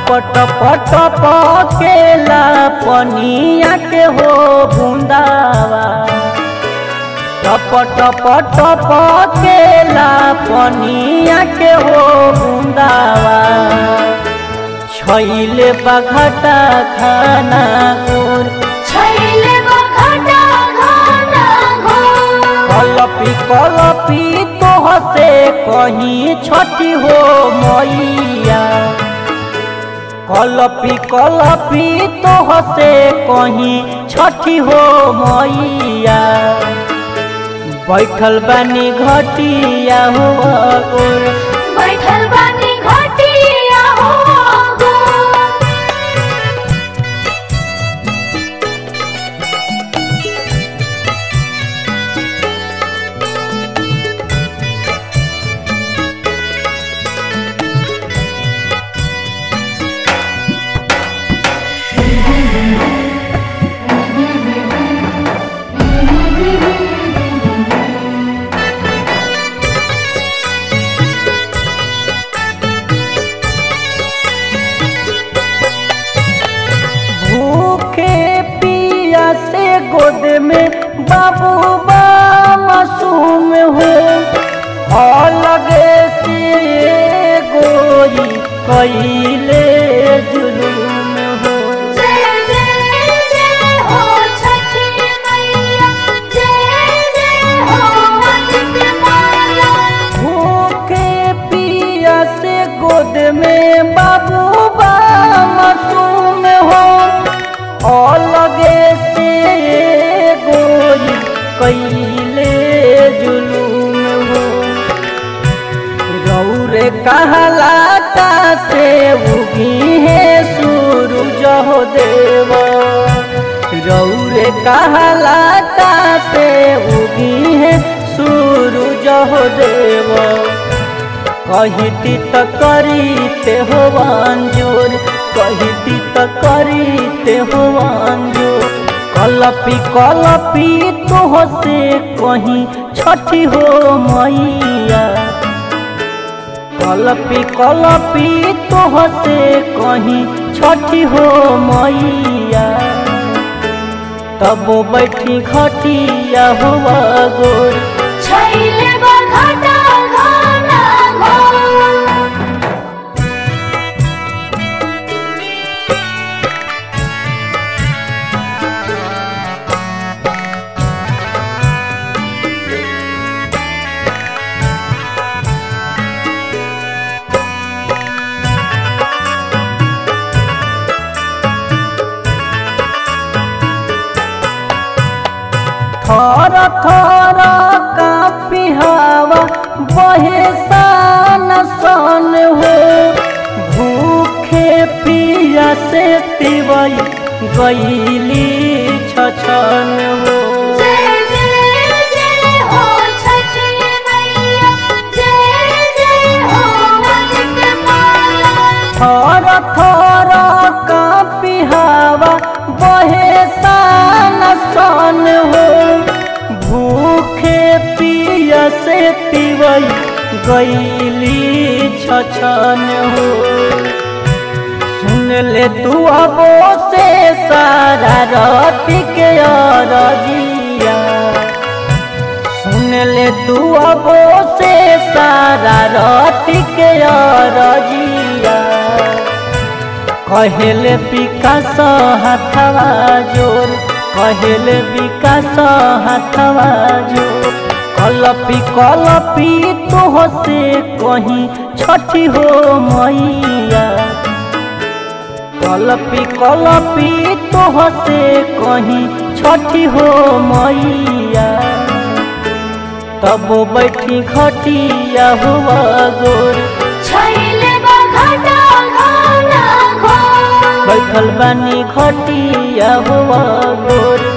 टप टप टप केला पनिया के हो बूंदावा टप टप टप केला पनिया के हो बूंदावा छैले बघटा खाना गोर छैले बखटा घना घोर कलपी कलपी तोह से कहीं छठी हो मैया कलपी कलपी तोह से कहीं छठी हो मैया बैठल बानी घटिया हो गोर बैठल बानी घटिया हो गोर भूखे पिया से गोद में बाबू बा मासूम हो अलगे से गोरी कैले जुलूम हो जय जय जय हो छठी मैया जय जय हो अजित माला भूखे पिया से गोद में बाबू बा मासूम हो अलगे से गोरी कैले जुलूम हो रौरे कहलाता से उगी है सूरज हो देव रौरे कहलाता से उगी है सूरज हो देव कहिती त करीते हो अंजोर कहिती त करीते हो अंजोर कलपी कलपी तोह से कहीं छठी हो मैया कलपी कलपी तोह से कहीं छठी हो मैया तब बैठी घटिया हुआ गोर छैले बखटा घना घोर थर थर कापी हवा बहे सन सन हो भूखे पिया से तिवई गईली छछन हो जय जय जय हो छठी मैया जय जय हो अजित माला थर थर कापी हवा बहे सन सन हो भूखे पिया से तिवई गईली छछन हो सुन ले तू अबो से सारा राति के रजिया सुन ले तू अबो से सारा राति के रजिया कहले विकास हाथवा जोर कहले विकास हाथवा जोर कलपी कलपी तोह से कहीं छठी हो मैया कलपी कलपी तोह से कहीं छठी हो मैया तब बैठी घटिया हुआ गोर छैले बखटा घना घोर बैठल बानी घटिया हुआ गोर